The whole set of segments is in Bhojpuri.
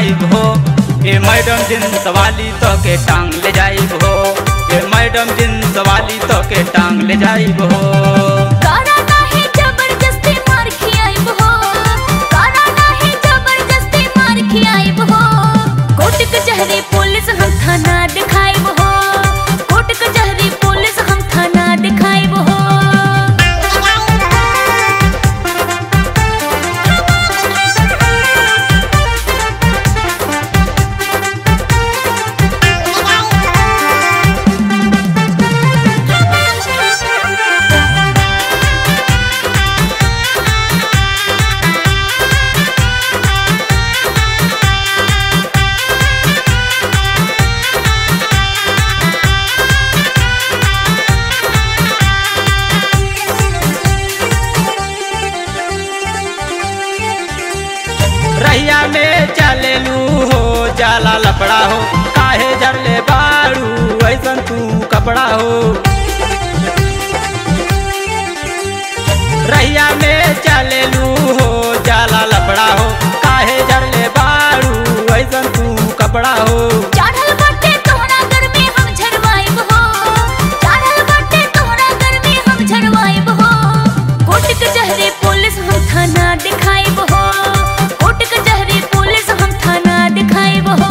जाइब हो ए मैडम जींस वाली तो के टांग ले जाइब हो ए मैडम जींस वाली तो के टांग ले जाइब हो कारा नाही जबरदस्ती मार खियाइब हो कारा नाही जबरदस्ती मार खियाइब हो कोर्ट कचहरी पुलिस हम थाना दिखाइब हो कोर्ट कचहरी पुलिस हम थाना दिखाइब हो रहिया में चलेलू हो जाला लपड़ा हो काहे जरले बाड़ू ऐसन तू कपड़ा हो रहिया में चलेलू हो जाला लपड़ा हो काहे जरले बाड़ू ऐसन तू कपड़ा हो चढ़ल बाटे तोहरा घर में हम झरवाइब हो चढ़ल बाटे तोहरा घर में हम झरवाइब हो कोर्ट कचहरी पुलिस हम थाना दिखाइब हो कोर्ट कचहरी पुलिस हम थाना दिखाइब हो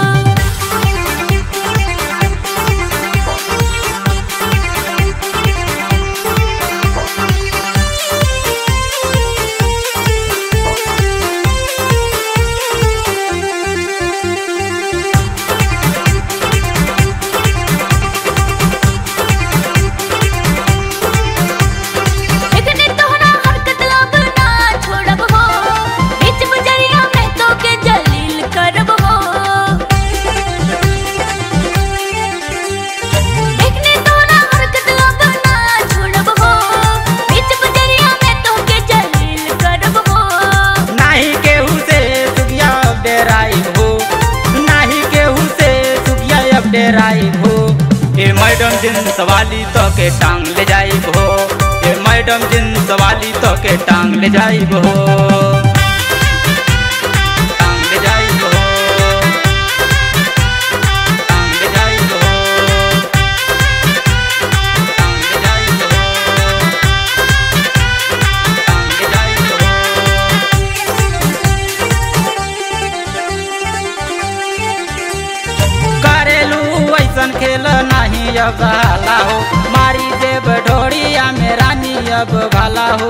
इतने तोहरा हरकत लब ना छोड़ब हो बीच बजरिया में तो के जलील करब हो इतने तोहरा हरकत लब ना छोड़ब हो बीच बजरिया में तो के जलील करब हो नाही केहू से सुगिया अब डेराई हो नाही केहू से सुगिया अब डेराई हो ए मैडम जींस वाली तो के टांग ले जाइब हो ए मैडम जींस वाली तो के टांग ले जाइब हो टांग ले जाइब हो टांग ले जाइब हो टांग ले जाइब हो टांग ले जाइब हो करेलू ऐसन खेल नहीं अब भाला हो मारी देव ढोड़िया में रानी अब भाला हो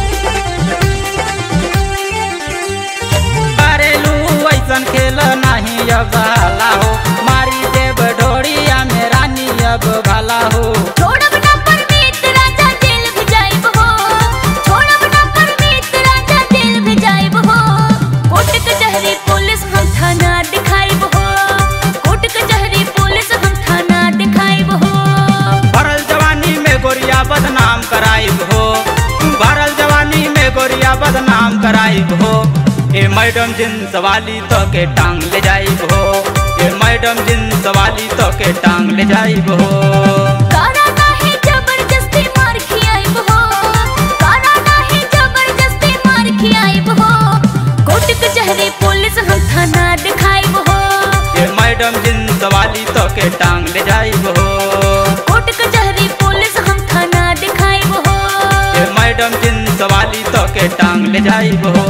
करेलू ऐसन खेल नहीं अब भाला हो मारी देव ढोड़िया में रानी अब भाला हो छोड़ब ना परमीत राजा जेल भेजाइब हो छोड़ब ना परमीत राजा जेल भेजाइब हो कोर्ट कचहरी पुलिस हम थाना दिखाइब हो कोर्ट कचहरी पुलिस हम थाना दिखाइब हो भरल जवानी में गोरिया बदनाम कराइब हो भरल जवानी में गोरिया बदनाम कराइब हो ए मैडम जींस वाली तो के टांग ले जाइब हो ए मैडम जींस वाली तो के टांग ले जाइब हो कारा नाही जबरदस्ती मार खियाइब हो कारा नाही जबरदस्ती मार खियाइब हो कोर्ट कचहरी पुलिस हम थाना दिखाइब हो ए मैडम जींस वाली तो के टांग ले जाइब हो कोर्ट कचहरी पुलिस हम थाना दिखाइब हो ए मैडम जींस वाली तो के टांग ले जाइब हो